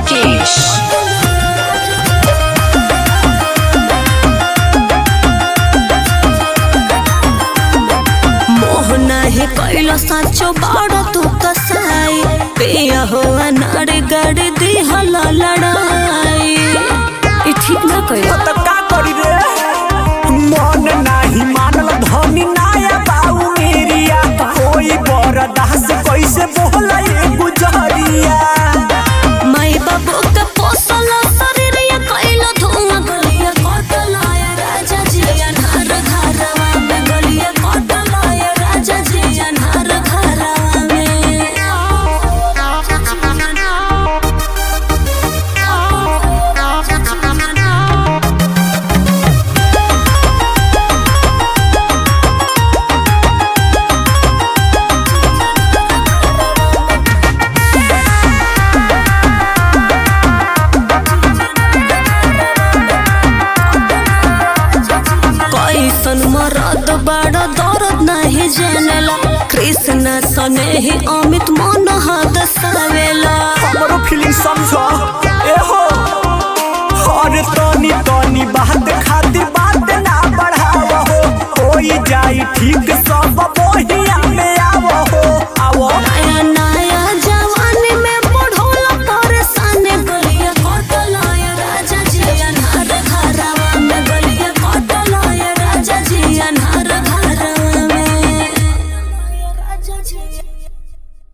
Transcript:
Rakesh. मोह नाही कैलो साचो बाड़ो तू कसाई पिया हो अनार गड़ दी हला लड़ाई ई ठीक ना कैलो तो का करी रे मन नाही मानल धनी नाया बाऊ मेरिया कोई बरदास कैसे बोला ये गुजरिया माई बाबू के पोसल शरीर ये कैलो धुआं गलिया कटलाय राजा जी अनार घरवा में गलिया कटलाय राजा जी अनार घरवा में कैसन मरद बड़ दर्द नहीं जानेला कृष्ण सने ही अमित मन हद सवेला हमरो फीलिंग समझो ए हो और तनी तनी बात खातिर बात ना बढ़ाव हो होई जाई ठीक सब बोहिया में आवो हो आवो नया